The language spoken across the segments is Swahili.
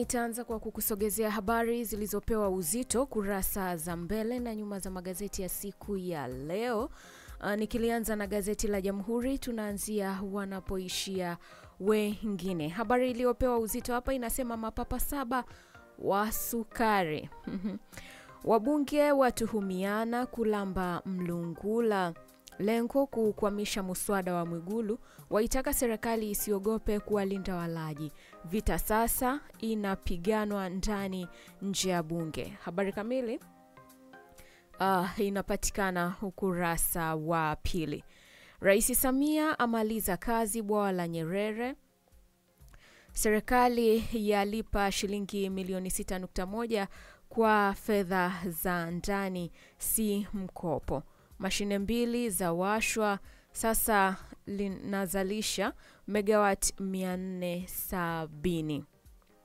nitaanza kwa kukusogezea habari zilizopewa uzito kurasa za mbele na nyuma za magazeti ya siku ya leo. Uh, nikilianza na gazeti la Jamhuri, tunaanzia wanapoishia wengine. Habari iliyopewa uzito hapa inasema mapapa saba wa sukari wabunge watuhumiana kulamba mlungula lengo kukwamisha muswada wa Mwigulu, waitaka serikali isiogope kuwalinda walaji. Vita sasa inapiganwa ndani nje ya bunge. Habari kamili uh, inapatikana ukurasa wa pili. Rais Samia amaliza kazi bwawa la Nyerere. Serikali yalipa shilingi milioni 6.1 kwa fedha za ndani, si mkopo. Mashine mbili za washwa sasa linazalisha megawati 470.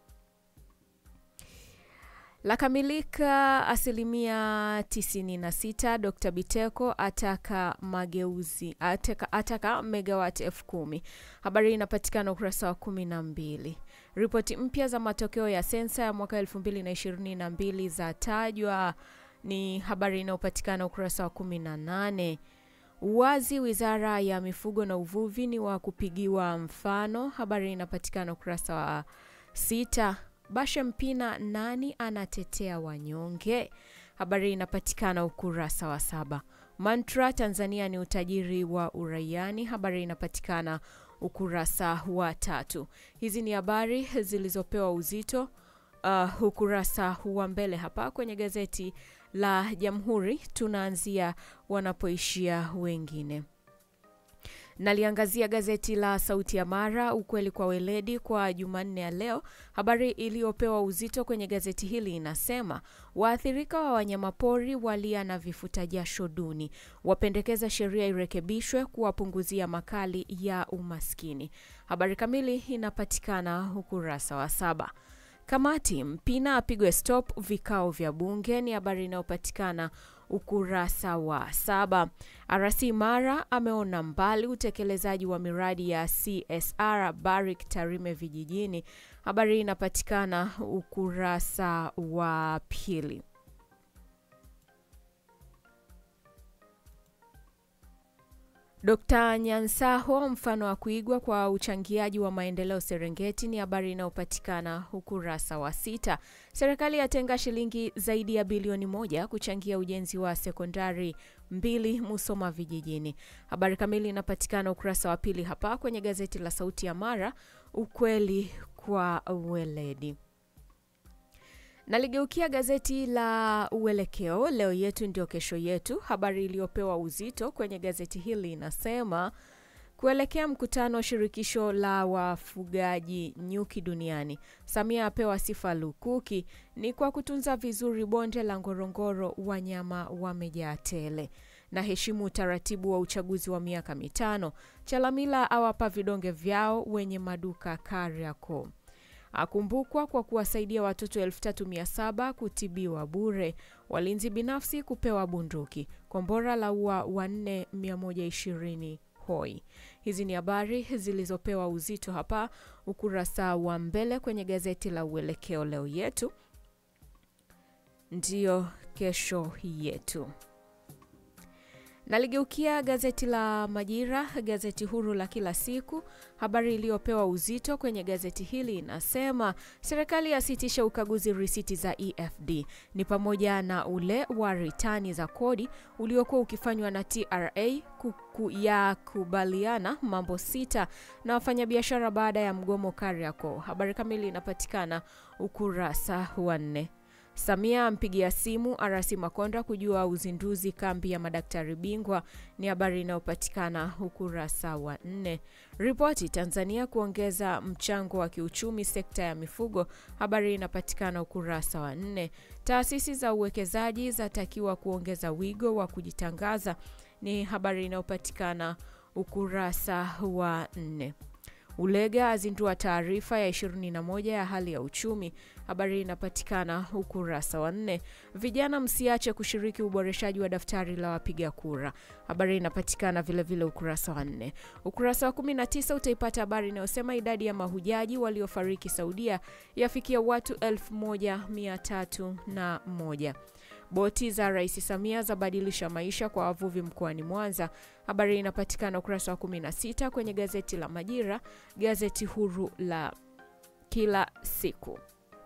Lakamilika asilimia 96. Dr. Biteko ataka mageuzi ataka, ataka megawati elfu kumi. Habari inapatikana ukurasa wa kumi na mbili. Ripoti mpya za matokeo ya sensa ya mwaka 2022 za tajwa ni habari inayopatikana ukurasa wa 18. Uwazi wizara ya mifugo na uvuvi ni wa kupigiwa mfano, habari inapatikana ukurasa wa sita. Bashe Mpina, nani anatetea wanyonge? Habari inapatikana ukurasa wa saba. Mantra, Tanzania ni utajiri wa uraiani, habari inapatikana ukurasa wa tatu. Hizi ni habari zilizopewa uzito uh, ukurasa wa mbele hapa kwenye gazeti la Jamhuri. Tunaanzia wanapoishia wengine. Naliangazia gazeti la Sauti ya Mara, ukweli kwa weledi, kwa Jumanne ya leo. Habari iliyopewa uzito kwenye gazeti hili inasema waathirika wa wanyamapori walia na vifuta jasho duni, wapendekeza sheria irekebishwe kuwapunguzia makali ya umaskini. Habari kamili inapatikana ukurasa wa saba. Kamati Mpina apigwe stop vikao vya bunge ni habari inayopatikana ukurasa wa saba. RC Mara ameona mbali utekelezaji wa miradi ya CSR Barrick Tarime vijijini, habari inapatikana ukurasa wa pili. Dkt. Nyansaho mfano wa kuigwa kwa uchangiaji wa maendeleo Serengeti ni habari inayopatikana ukurasa wa sita. Serikali yatenga shilingi zaidi ya bilioni moja kuchangia ujenzi wa sekondari mbili Musoma vijijini. Habari kamili inapatikana ukurasa wa pili hapa kwenye gazeti la Sauti ya Mara, ukweli kwa weledi. Naligeukia gazeti la Uelekeo, leo yetu ndio kesho yetu. Habari iliyopewa uzito kwenye gazeti hili inasema kuelekea mkutano wa shirikisho la wafugaji nyuki duniani, Samia apewa sifa lukuki, ni kwa kutunza vizuri bonde la Ngorongoro, wanyama wamejaa tele na heshimu utaratibu wa uchaguzi wa miaka mitano. Chalamila awapa vidonge vyao wenye maduka Kariakoo akumbukwa kwa kuwasaidia watoto 3700 kutibiwa bure. Walinzi binafsi kupewa bunduki. Kombora la ua wanne 120 hoi. Hizi ni habari zilizopewa uzito hapa ukurasa wa mbele kwenye gazeti la Uelekeo, leo yetu ndiyo kesho yetu. Naligeukia gazeti la Majira, gazeti huru la kila siku. Habari iliyopewa uzito kwenye gazeti hili inasema serikali yasitisha ukaguzi risiti za EFD, ni pamoja na ule wa ritani za kodi uliokuwa ukifanywa na TRA kuku ya kubaliana mambo sita na wafanyabiashara baada ya mgomo Kariakoo. Habari kamili inapatikana ukurasa wa nne. Samia ampigia simu RC Makonda kujua uzinduzi kambi ya madaktari bingwa ni habari inayopatikana ukurasa wa nne. Ripoti Tanzania kuongeza mchango wa kiuchumi sekta ya mifugo, habari inapatikana ukurasa wa nne. Taasisi za uwekezaji zatakiwa kuongeza wigo wa kujitangaza ni habari inayopatikana ukurasa wa nne. Ulega azindua taarifa ya 21 ya hali ya uchumi. Habari inapatikana ukurasa wa nne. Vijana msiache kushiriki uboreshaji wa daftari la wapiga kura. Habari inapatikana vilevile ukurasa wa nne. Ukurasa wa 19 utaipata habari inayosema idadi ya mahujaji waliofariki Saudia yafikia watu 1301. Boti za Rais Samia zabadilisha maisha kwa wavuvi mkoani Mwanza. Habari inapatikana ukurasa wa 16 kwenye gazeti la Majira, gazeti huru la kila siku.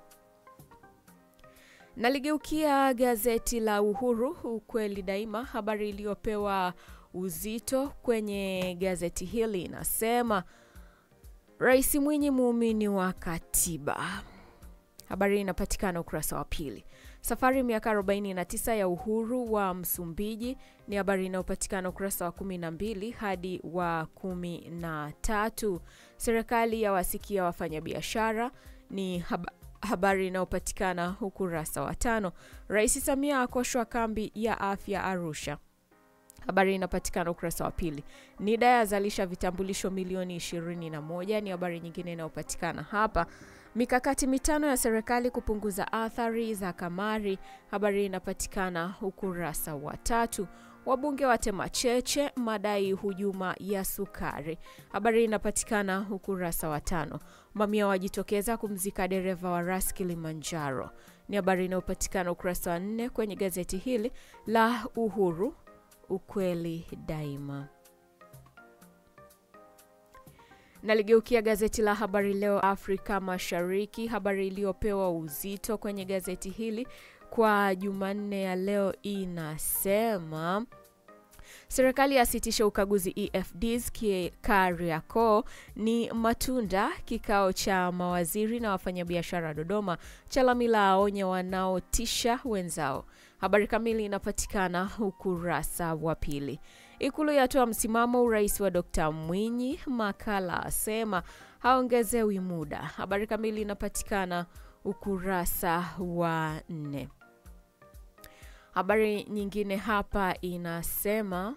Naligeukia gazeti la Uhuru, ukweli daima. Habari iliyopewa uzito kwenye gazeti hili inasema Rais Mwinyi muumini wa katiba. Habari inapatikana ukurasa wa pili. Safari miaka 49 ya uhuru wa Msumbiji ni habari inayopatikana ukurasa wa 12 hadi wa 13. Serikali ya wasikia wafanyabiashara ni hab habari inayopatikana ukurasa wa tano. Rais Samia akoshwa kambi ya afya Arusha. Habari inapatikana ukurasa wa pili. NIDA yazalisha vitambulisho milioni 21 ni habari nyingine inayopatikana hapa. Mikakati mitano ya serikali kupunguza athari za kamari. Habari inapatikana ukurasa wa tatu. Wabunge watema cheche madai hujuma ya sukari. Habari inapatikana ukurasa wa tano. Mamia wajitokeza kumzika dereva wa ras Kilimanjaro, ni habari inayopatikana ukurasa wa nne kwenye gazeti hili la Uhuru, ukweli daima. Naligeukia gazeti la Habari Leo Afrika Mashariki. Habari iliyopewa uzito kwenye gazeti hili kwa Jumanne ya leo inasema serikali yasitisha ukaguzi EFDs Kariakoo ni matunda. Kikao cha mawaziri na wafanyabiashara Dodoma, Chalamila aonya wanaotisha wenzao. Habari kamili inapatikana ukurasa wa pili. Ikulu yatoa msimamo urais wa Dkt Mwinyi. Makala asema haongezewi muda. Habari kamili inapatikana ukurasa wa nne. Habari nyingine hapa inasema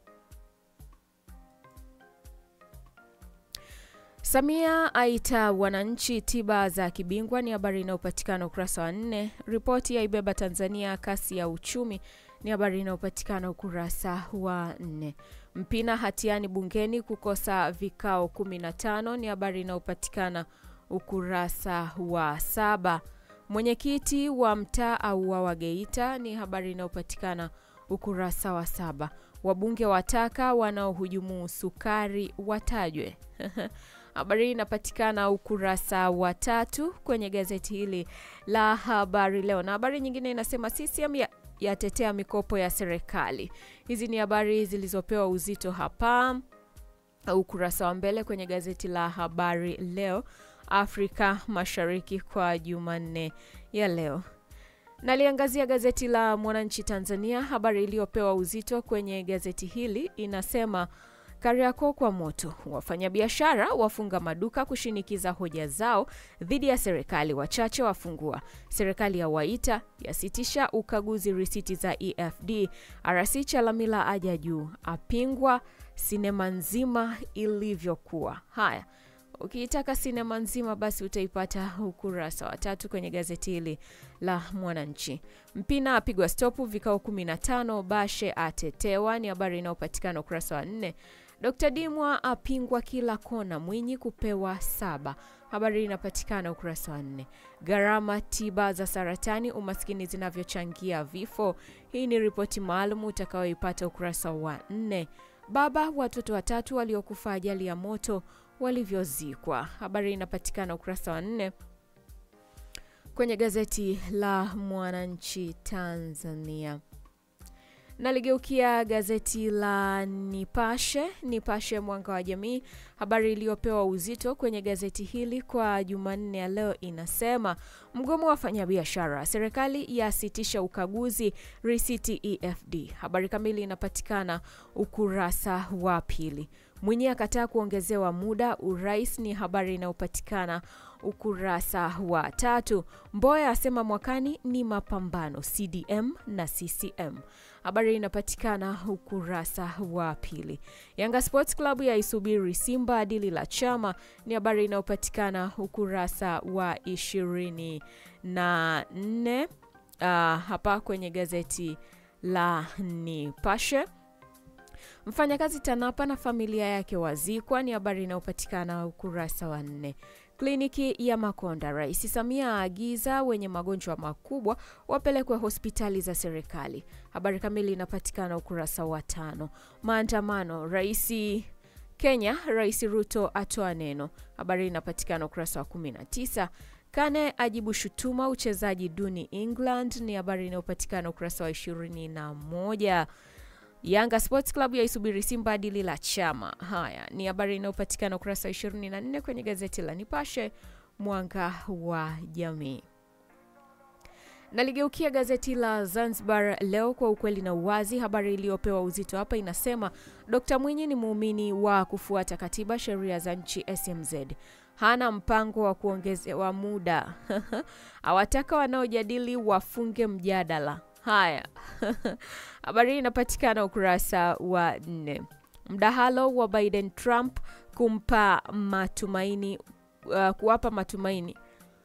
Samia aita wananchi tiba za kibingwa, ni habari inayopatikana ukurasa wa nne. Ripoti yaibeba Tanzania kasi ya uchumi ni habari inayopatikana ukurasa wa nne. Mpina hatiani bungeni kukosa vikao 15 ni habari inayopatikana ukurasa wa saba. Mwenyekiti wa mtaa auawa Geita ni habari inayopatikana ukurasa wa saba. Wabunge wataka wanaohujumu sukari watajwe. Habari hii inapatikana ukurasa wa tatu kwenye gazeti hili la Habari Leo, na habari nyingine inasema CCM ya yatetea mikopo ya serikali. Hizi ni habari zilizopewa uzito hapa ukurasa wa mbele kwenye gazeti la Habari Leo Afrika Mashariki kwa Jumanne ya leo. Naliangazia gazeti la Mwananchi Tanzania. Habari iliyopewa uzito kwenye gazeti hili inasema Kariakoo kwa moto, wafanyabiashara wafunga maduka kushinikiza hoja zao dhidi ya serikali, wachache wafungua. Serikali ya waita yasitisha ukaguzi risiti za EFD. RC Chalamila aja juu, apingwa sinema nzima ilivyokuwa. Haya, ukiitaka sinema nzima basi utaipata ukurasa wa tatu kwenye gazeti hili la Mwananchi. Mpina apigwa stopu vikao 15, Bashe atetewa, ni habari inayopatikana ukurasa wa nne. Dr. Dimwa apingwa kila kona, Mwinyi kupewa saba. Habari inapatikana ukurasa wa nne. Gharama tiba za saratani, umaskini zinavyochangia vifo. Hii ni ripoti maalum utakayoipata ukurasa wa nne. Baba watoto watatu waliokufa ajali ya moto walivyozikwa. Habari inapatikana ukurasa wa nne kwenye gazeti la Mwananchi Tanzania. Naligeukia gazeti la Nipashe, Nipashe Mwanga wa Jamii. Habari iliyopewa uzito kwenye gazeti hili kwa Jumanne ya leo inasema mgomo wa wafanyabiashara, serikali yasitisha ukaguzi risiti EFD. Habari kamili inapatikana ukurasa wa pili. Mwinyi akataa kuongezewa muda urais, ni habari inayopatikana ukurasa wa tatu. Mboya asema mwakani ni mapambano CDM na CCM. Habari inapatikana ukurasa wa pili. Yanga Sports Club yaisubiri Simba dili la chama ni habari inayopatikana ukurasa wa ishirini na nne uh, hapa kwenye gazeti la Nipashe. Mfanyakazi TANAPA na familia yake wazikwa ni habari inayopatikana ukurasa wa nne. Kliniki ya Makonda, Rais Samia aagiza wenye magonjwa makubwa wapelekwe hospitali za serikali. Habari kamili inapatikana ukurasa wa tano. Maandamano, Rais Kenya, Rais Ruto atoa neno. Habari inapatikana ukurasa wa 19. Kane ajibu shutuma uchezaji duni England, ni habari inayopatikana ukurasa wa 21. Yanga Sports Club yaisubiri Simba dili la chama. Haya ni habari inayopatikana ukurasa wa 24 kwenye gazeti la Nipashe mwanga wa jamii. Naligeukia gazeti la Zanzibar Leo kwa ukweli na uwazi. Habari iliyopewa uzito hapa inasema Dkt Mwinyi ni muumini wa kufuata katiba, sheria za nchi SMZ, hana mpango wa kuongezewa muda awataka wanaojadili wafunge mjadala. Haya habari hii inapatikana ukurasa wa nne. Mdahalo wa Biden Trump kumpa matumaini uh, kuwapa matumaini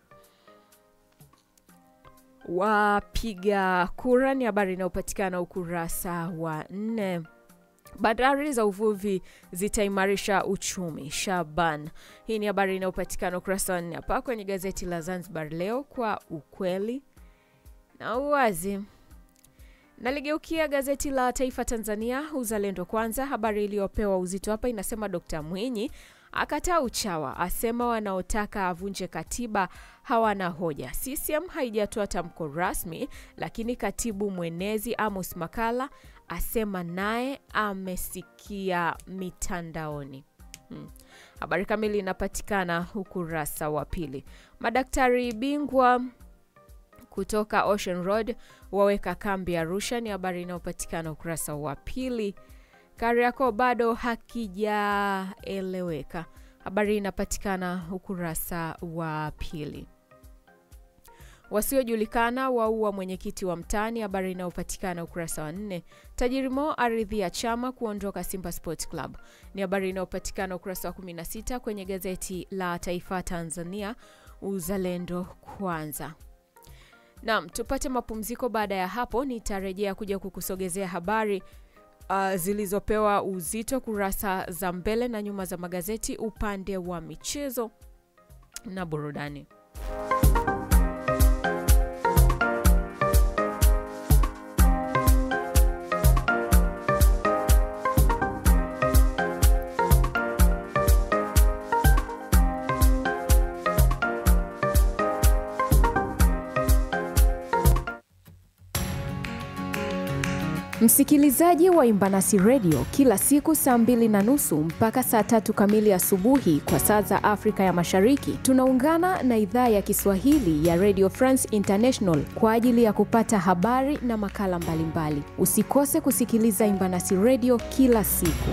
wapiga kura ni habari inayopatikana ukurasa wa nne. Bandari za uvuvi zitaimarisha uchumi Shaban. Hii ni habari inayopatikana ukurasa wa nne hapa kwenye gazeti la Zanzibar Leo kwa ukweli na uwazi. Naligeukia gazeti la Taifa Tanzania, Uzalendo Kwanza. Habari iliyopewa uzito hapa inasema Dkt Mwinyi akataa uchawa, asema wanaotaka avunje katiba hawana hoja. CCM haijatoa tamko rasmi, lakini katibu mwenezi Amos Makala asema naye amesikia mitandaoni. Hmm. Habari kamili inapatikana ukurasa wa pili. Madaktari bingwa kutoka Ocean Road waweka kambi Arusha, ni habari inayopatikana ukurasa wa pili. Kariakoo bado hakijaeleweka, habari inapatikana ukurasa wa pili. Wasiojulikana waua mwenyekiti wa mtaani, habari inayopatikana ukurasa wa nne. Tajiri Mo aridhi ya chama kuondoka Simba Sports Club, ni habari inayopatikana ukurasa wa 16 kwenye gazeti la Taifa Tanzania, Uzalendo Kwanza. Naam, tupate mapumziko. Baada ya hapo, nitarejea kuja kukusogezea habari uh, zilizopewa uzito kurasa za mbele na nyuma za magazeti upande wa michezo na burudani. Msikilizaji wa Imbanasi Radio kila siku saa mbili na nusu mpaka saa tatu kamili asubuhi kwa saa za Afrika ya Mashariki, tunaungana na idhaa ya Kiswahili ya Radio France International kwa ajili ya kupata habari na makala mbalimbali mbali. Usikose kusikiliza Imbanasi Radio kila siku.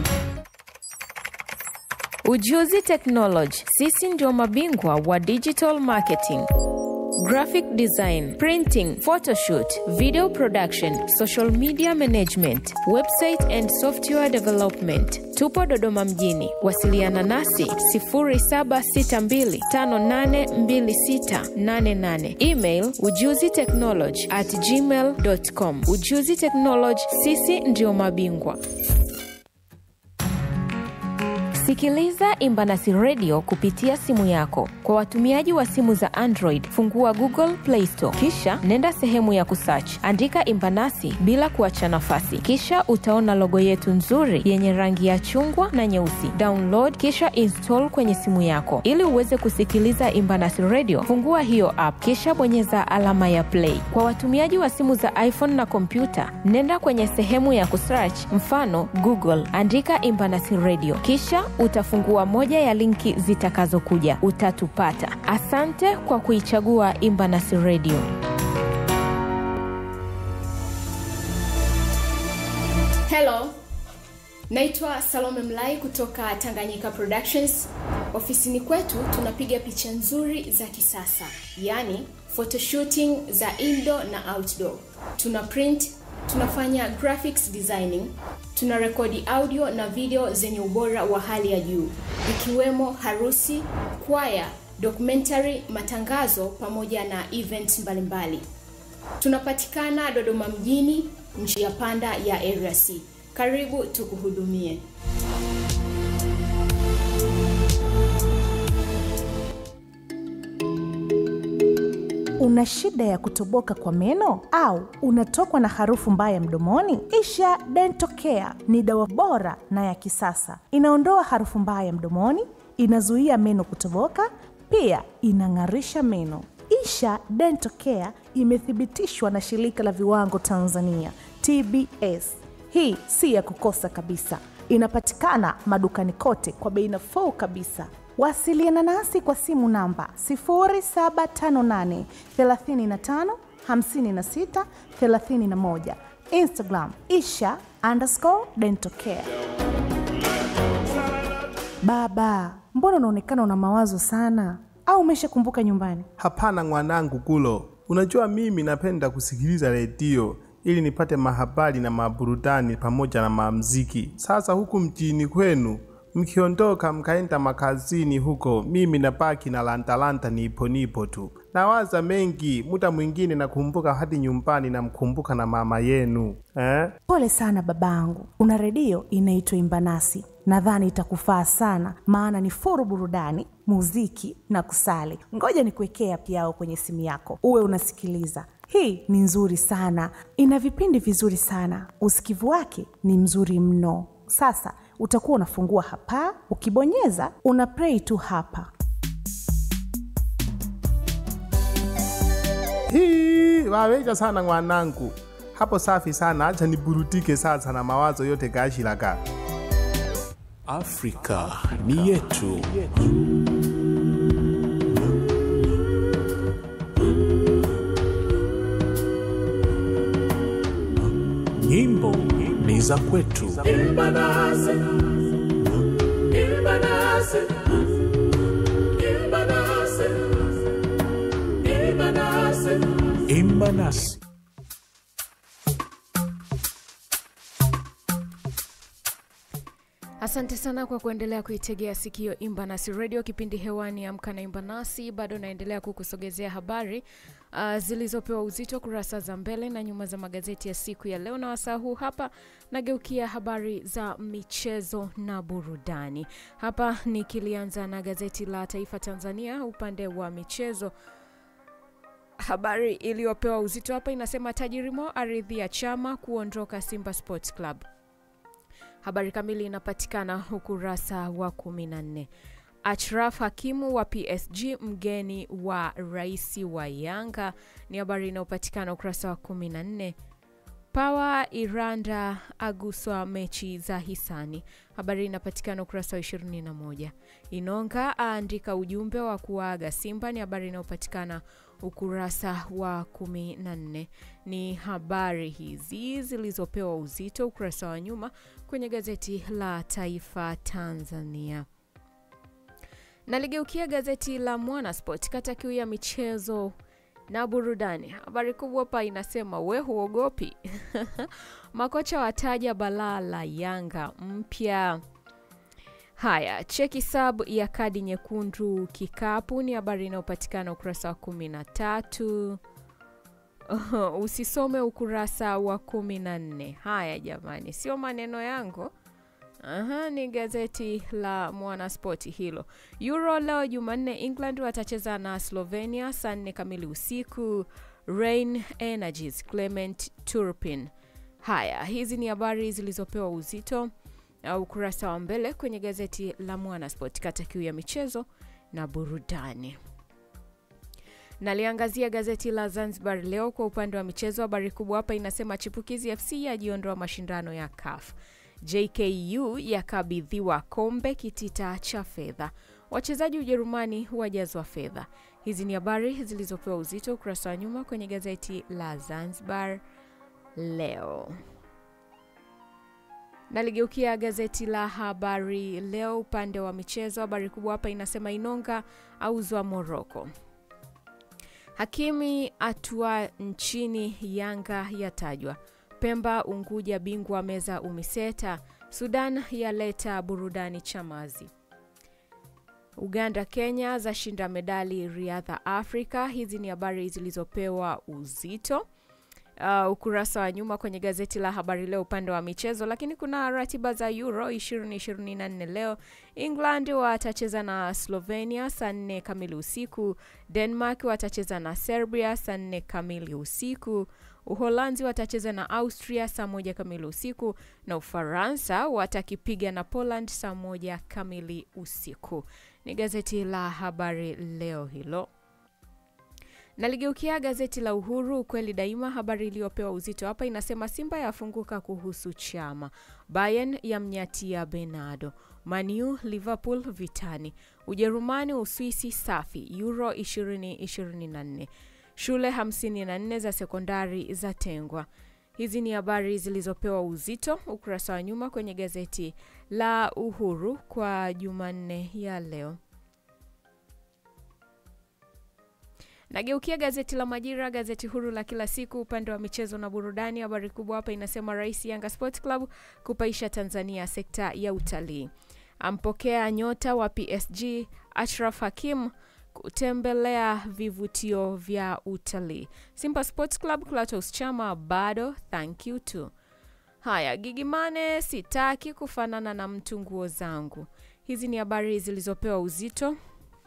Ujuzi Technology, sisi ndio mabingwa wa digital marketing graphic design, printing, photoshoot, video production, social media management, website and software development. Tupo Dodoma mjini. Wasiliana nasi 0762582688. Email ujuzi technology at gmail.com. Ujuzi Technology, sisi ndio mabingwa. Sikiliza Imbanasi Radio kupitia simu yako. Kwa watumiaji wa simu za Android, fungua Google Play Store, kisha nenda sehemu ya kusearch, andika Imbanasi bila kuacha nafasi, kisha utaona logo yetu nzuri yenye rangi ya chungwa na nyeusi. Download kisha install kwenye simu yako. Ili uweze kusikiliza Imbanasi Radio, fungua hiyo app, kisha bonyeza alama ya play. Kwa watumiaji wa simu za iPhone na kompyuta, nenda kwenye sehemu ya kusearch, mfano Google, andika Imbanasi Radio, kisha utafungua moja ya linki zitakazokuja, utatupata. Asante kwa kuichagua Imbanasi Radio. Hello, naitwa Salome Mlai kutoka Tanganyika Productions. Ofisini kwetu tunapiga picha nzuri za kisasa, yaani photoshooting za indoor na outdoor. Tuna print tunafanya graphics designing, tuna rekodi audio na video zenye ubora wa hali ya juu, ikiwemo harusi, kwaya, documentary, matangazo pamoja na events mbalimbali. Tunapatikana Dodoma mjini, njia panda ya Area C. Karibu tukuhudumie. Una shida ya kutoboka kwa meno au unatokwa na harufu mbaya mdomoni? Isha Dental Care ni dawa bora na ya kisasa. Inaondoa harufu mbaya mdomoni, inazuia meno kutoboka, pia inang'arisha meno. Isha Dental Care imethibitishwa na shirika la viwango Tanzania TBS. Hii si ya kukosa kabisa. Inapatikana madukani kote kwa bei nafuu kabisa. Wasiliana nasi kwa simu namba 0758 35 56 31, Instagram isha underscore dental care. Baba, mbona unaonekana una mawazo sana, au umeshakumbuka nyumbani? Hapana mwanangu Gulo, unajua mimi napenda kusikiliza redio ili nipate mahabari na maburudani pamoja na mamziki. Sasa huku mjini kwenu mkiondoka mkaenda makazini huko, mimi nabaki na lantalanta nipo nipo tu, nawaza mengi. Muda mwingine nakumbuka hadi nyumbani, namkumbuka na mama yenu eh? Pole sana babangu, una redio inaitwa Imbanasi, nadhani itakufaa sana, maana ni furu burudani, muziki na kusali. Ngoja nikuwekea piao kwenye simu yako uwe unasikiliza. Hii ni nzuri sana, ina vipindi vizuri sana, usikivu wake ni mzuri mno. Sasa utakuwa unafungua hapa, ukibonyeza una play tu hapa. Hii waweja sana mwanangu, hapo safi sana. Acha niburudike sasa na mawazo yote gashilaka. Afrika ni yetu. Nyimbo ni za kwetu. Imba nasi. Asante sana kwa kuendelea kuitegea sikio Imba Nasi Radio, kipindi hewani Amka na Imba Nasi. Bado naendelea kukusogezea habari uh, zilizopewa uzito kurasa za mbele na nyuma za magazeti ya siku ya leo, na wasaa huu hapa nageukia habari za michezo na burudani. Hapa nikilianza na gazeti la Taifa Tanzania upande wa michezo. Habari iliyopewa uzito hapa inasema Tajiri Mo aridhia chama kuondoka Simba Sports Club. Habari kamili inapatikana ukurasa wa 14. Achraf Hakimu wa PSG mgeni wa rais wa Yanga ni habari inayopatikana ukurasa wa 14. Pawa Iranda aguswa mechi za hisani, habari inapatikana ukurasa wa 21. Inonga aandika ujumbe wa kuaga Simba ni habari inayopatikana ukurasa wa 14. Ni habari hizi zilizopewa uzito ukurasa wa nyuma kwenye gazeti la Taifa Tanzania. Naligeukia gazeti la Mwanasport kata kiu ya michezo na burudani. Habari kubwa hapa inasema we huogopi makocha wataja balaa la Yanga mpya. Haya, cheki sub ya kadi nyekundu kikapu ni habari inayopatikana ukurasa wa kumi na tatu. Usisome ukurasa wa kumi na nne. Haya jamani, sio maneno yangu. Aha, ni gazeti la Mwanaspoti hilo. Euro leo Jumanne, England watacheza na Slovenia saa nne kamili usiku. Rain Energies, Clement Turpin. Haya, hizi ni habari zilizopewa uzito uh, ukurasa wa mbele kwenye gazeti la Mwanaspoti kata kiu ya michezo na burudani. Naliangazia gazeti la Zanzibar leo kwa upande wa michezo. Habari kubwa hapa inasema chipukizi FC yajiondoa mashindano ya CAF. JKU yakabidhiwa kombe kitita cha fedha. Wachezaji Ujerumani wajazwa fedha. Hizi ni habari zilizopewa uzito ukurasa wa nyuma kwenye gazeti la Zanzibar leo. Naligeukia gazeti la Habari Leo upande wa michezo. Habari kubwa hapa inasema Inonga auzwa Moroko. Hakimi atua nchini Yanga yatajwa. Pemba Unguja bingwa meza Umiseta. Sudan yaleta burudani Chamazi. Uganda Kenya zashinda medali riadha Afrika. Hizi ni habari zilizopewa uzito uh, ukurasa wa nyuma kwenye gazeti la Habari Leo upande wa michezo, lakini kuna ratiba za Euro 2024 leo. England watacheza na Slovenia saa nne kamili usiku. Denmark watacheza na Serbia saa nne kamili usiku. Uholanzi watacheza na Austria saa moja kamili usiku na Ufaransa watakipiga na Poland saa moja kamili usiku. Ni gazeti la Habari Leo hilo. Naligeukia gazeti la Uhuru ukweli daima. Habari iliyopewa uzito hapa inasema Simba yafunguka kuhusu Chama, Bayern yamnyatia Bernardo, Manu Liverpool vitani, Ujerumani Uswisi safi, Euro 2024 shule 54 za sekondari zatengwa. Hizi ni habari zilizopewa uzito ukurasa wa nyuma kwenye gazeti la Uhuru kwa Jumanne ya leo. Nageukia gazeti la Majira, gazeti huru la kila siku, upande wa michezo na burudani. Habari kubwa hapa inasema Rais Yanga Sports Club kupaisha Tanzania sekta ya utalii, ampokea nyota wa PSG Ashraf Hakim kutembelea vivutio vya utalii. Simba Sports Club Clatous Chama bado thank you tu. Haya, Gigimane sitaki kufanana na mtu nguo zangu. Hizi ni habari zilizopewa uzito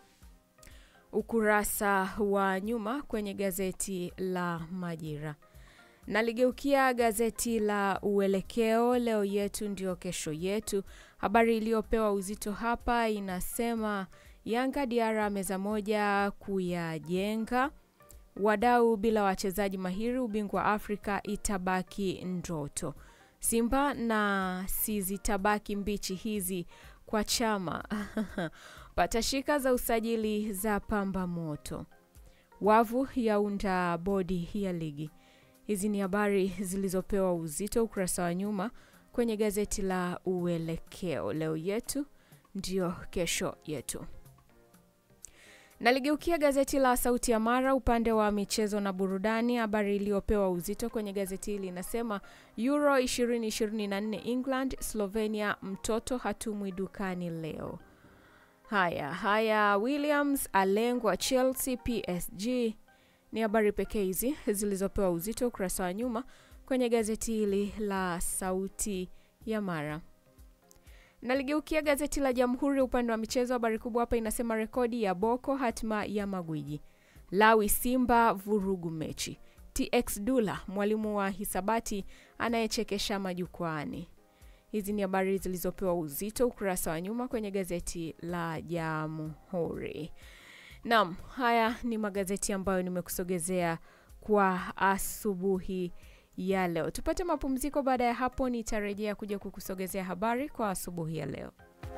ukurasa wa nyuma kwenye gazeti la Majira. Naligeukia gazeti la Uelekeo, leo yetu ndio kesho yetu. Habari iliyopewa uzito hapa inasema Yanga Diara meza moja kuyajenga, wadau bila wachezaji mahiri, ubingwa Afrika itabaki ndoto. Simba na si zitabaki mbichi hizi kwa Chama patashika za usajili za pamba moto, wavu yaunda bodi ya ligi. Hizi ni habari zilizopewa uzito ukurasa wa nyuma kwenye gazeti la Uelekeo, leo yetu ndio kesho yetu. Naligeukia gazeti la Sauti ya Mara upande wa michezo na burudani. Habari iliyopewa uzito kwenye gazeti hili inasema Euro 2024 England Slovenia, mtoto hatumwi dukani leo. Haya haya, Williams alengwa Chelsea PSG ni habari pekee hizi zilizopewa uzito ukurasa wa nyuma kwenye gazeti hili la Sauti ya Mara. Naligeukia gazeti la Jamhuri upande wa michezo. Habari kubwa hapa inasema rekodi ya Boko, hatima ya magwiji. Lawi Simba vurugu mechi. TX Dula mwalimu wa hisabati anayechekesha majukwaani. Hizi ni habari zilizopewa uzito ukurasa wa nyuma kwenye gazeti la Jamhuri. Naam, haya ni magazeti ambayo nimekusogezea kwa asubuhi ya leo. Tupate mapumziko. Baada ya hapo, nitarejea kuja kukusogezea habari kwa asubuhi ya leo.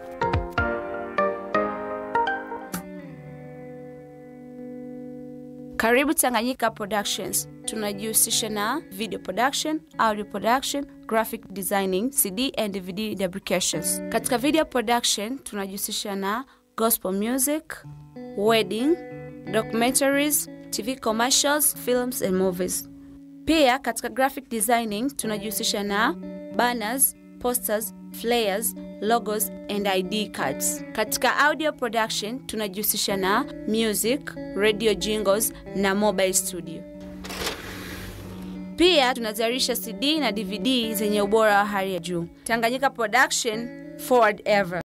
Karibu Tanganyika Productions. Tunajihusisha na video production, audio production, graphic designing, CD and DVD fabrications. Katika video production tunajihusisha na gospel music, wedding, documentaries, TV commercials, films and movies. Pia katika graphic designing tunajihusisha na banners, posters, flyers, logos and ID cards. Katika audio production tunajihusisha na music, radio jingles na mobile studio. Pia tunazalisha CD na DVD zenye ubora wa hali ya juu. Tanganyika Production, forward ever.